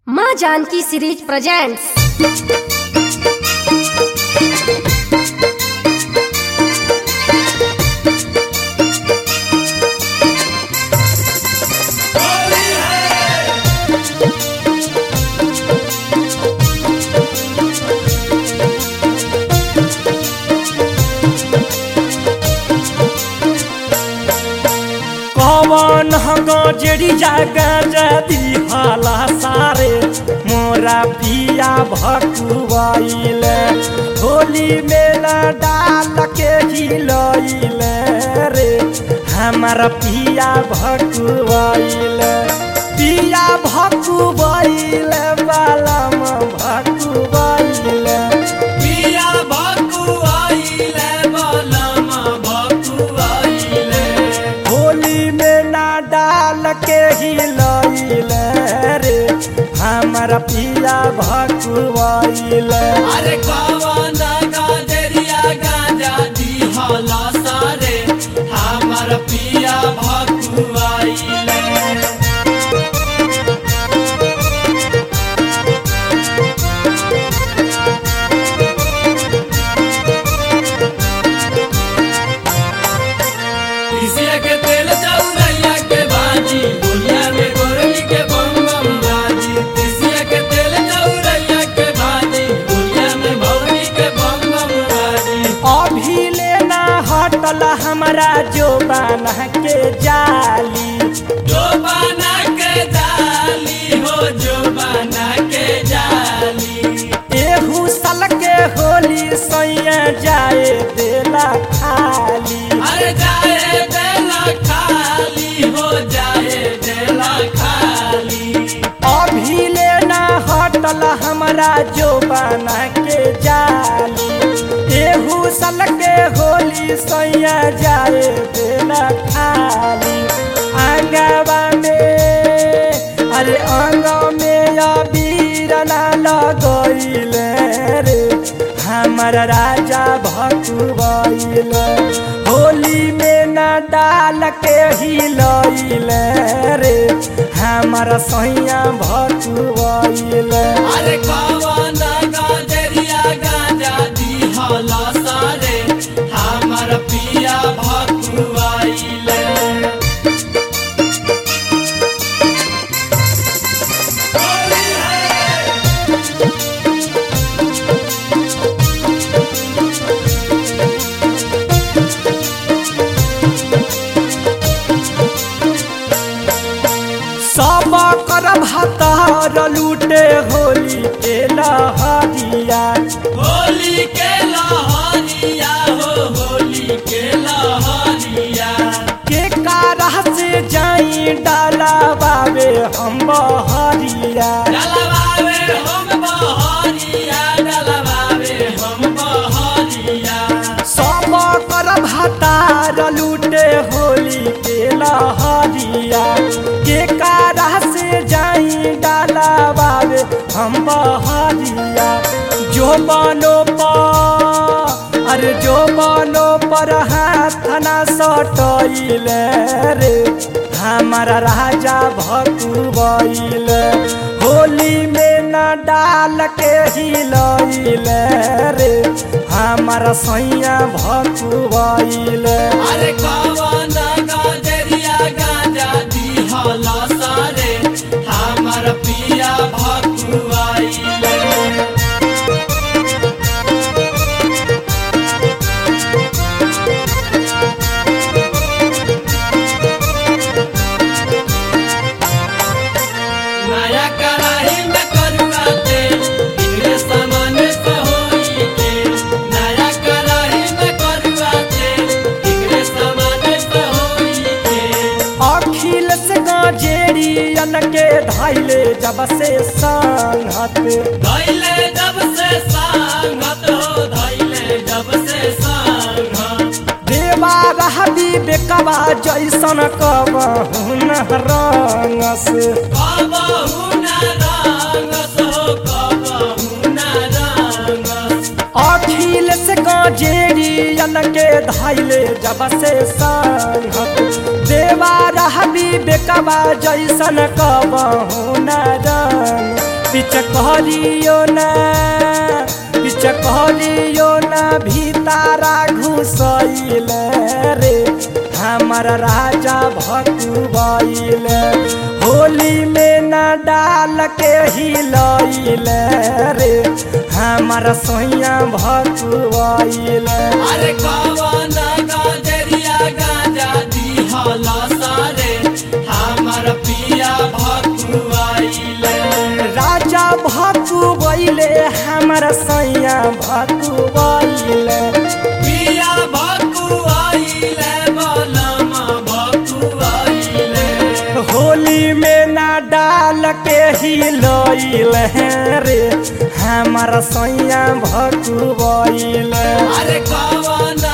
माँ Janaki series presents कवन गजरी जागा जदी हाला सारे मोरा पिया भकुआइल होली मेला डाल के हिलइल रे हमारा पिया भकुआइल पिया भकुआइल बालम भकुआइल पिया भकुआइले बलम भकुआइले होली में ना डाल के हिलइल रे हमारा पिया भकुआइल अरे कवन गाजरिया गाजा दिहला सारे हमर पिया भकुआइले तीसिया के तेल चौरैया के भाजी दुनिया में गोरली के बम बम बाजी तीसिया के तेल चौरैया के भाजी दुनिया में भौरी के बम बम बाजी अभी लेना हटल हमारा जो बना के जाली जो बना के जाली हो जो बना के जाली एहू साल के होली सैया जाए देला खाली अरे जाए देला खाली हो जाए देला खाली अभी लेना हटल हमारा जो बना के जाली एहू साल के होली सैया जाए देना खाली आंगवा में अरे अंग में अबीर ना लगइल रे हमर राजा भकुआइल होली में ना डाल के हिलइल रे हमर सैया भकुआइल अरे कवन गाजरिया गाजा दिहला सारे हमर पिया भकुआइले सब कर भातार लूटे होली के लहरिया होली के लहरिया हो होली के लहरिया के कारह से जाई डाला बाबे हम बहरिया डलवावे हम बहरिया डलवावे हम बहरिया सब कर भातार लूटे होली के लहरिया के कारह से जाई डाला बाबे हम बहरिया जो बनो पर अरे जो बनो पर हाथ ना सटइल रे हमारा राजा भकुबइल होली में न डाल के हिलइल रे हमारा सैया भकुबइल अरे कवन गाजरिया गाजा दिहला सारे हमर पिया भकुआइले नया कढ़ाई में करुआ तेल इनके सामान से होई के नया कढ़ाई में करुआ तेल इनके सामान से होई के अखिल से गजेरियन के धैले जब से संगत धैले जब से सांगत हो धैले जब से सांगत देवा रहबी बेकबा जैसन कबहुन रंगस कबहू ना रंगस हो कबहू ना रंगस अखिल से गजेरियन के धैले जब से संगत देवा रहबी बेकबा जैसन कबहु न रंग पिचकहरियो ना पिचकहरियो ना भीतारा घुसैल रे हमर राजा भकुबैल होली में न डाल के हिलैल रे हमर सोइया भकुबैल अरे कवन गाजरिया गाजा दिहला सारे हमर पिया भकुआइले राजा भकुबैले हमर सैया भकुबैले पिया भकुआइले बलमा भकुआइले होली में ना डाल के हिलैल रे हमर सैया भकुबैले अरे कवन